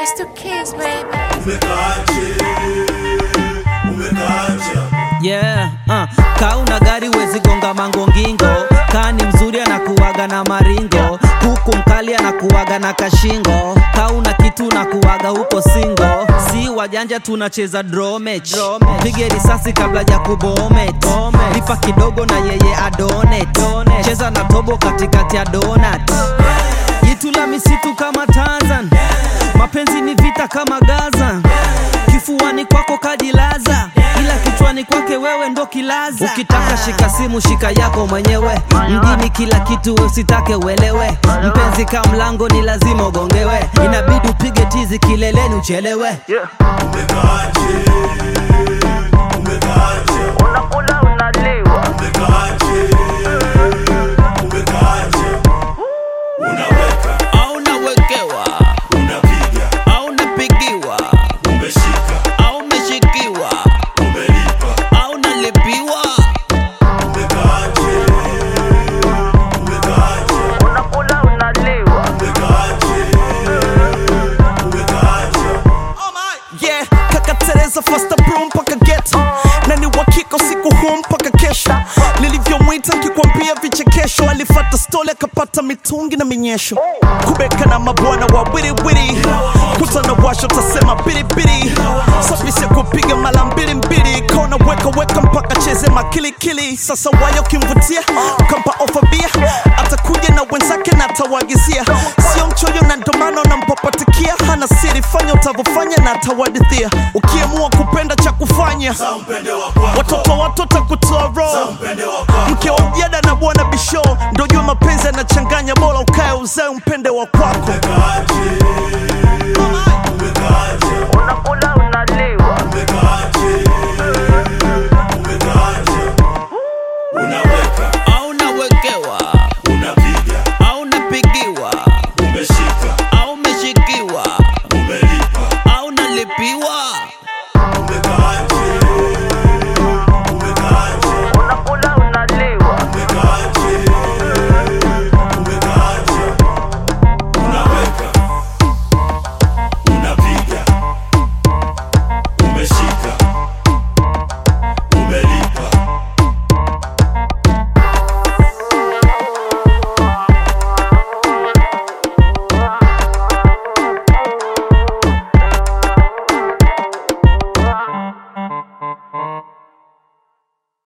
It's the kids, baby. Umekaaje? Umekaaje? yeah, uh. Kaa una gari wezi gonga mangongingo kaa ni mzuri anakuwaga na maringo huku mkali anakuwaga na kashingo kaa una kitu nakuwaga huko singo si wajanja tunacheza dromech pige risasi kabla ya kubomet lipa kidogo na yeye adonet cheza na tobo katikati ya donat jitu la misitu kama Tarzan mapenzi ni vita kama Gaza kifuani kwako kajilaza ila kichwani kwake wewe ndo kilaza ukitaka shika simu shika yako mwenyewe mjini kila kitu usitake uelewe mpenzi ka mlango ni lazima ugongewe inabidi upige tizi kileleni uchelewe Umekaaje? Umekaaje? unakula unaliwa Umekaaje? Umekaaje? Unaweka, au nawekewa unapiga, au napigiwa umeshika, au umeshikiwa umelipa. au nalipiwa Umekaaje? Umekaaje? unakula unaliwa Umekaaje? Umekaaje? yeah kaka tereza fasta bro mpaka geto na ni wakika usiku huu mpaka kesho nilivyomwita nkikwambia vichekesho alifata stole akapata mitungi na minyesho kubeka na mabwana wa wiriwiri kutana washo tasema biribiri safisha kupiga mala mbili mbili kona weka weka mpaka cheze makilikili sasa wayo kimvutia kampa ofa bia atakuja na wenzake na atawagizia sio mchoyo na ndomano nampapatikia hana siri fanya utavyofanya na atawadithia ukiamua kupenda cha kufanya Mpende wa kwako, watoto watoto kutoa roho mpende wa kwako. mke wa ujada na bwana bisho ndo jua mapenzi yanachanganya bora ukae uzae mpende wa kwako Umekaaje?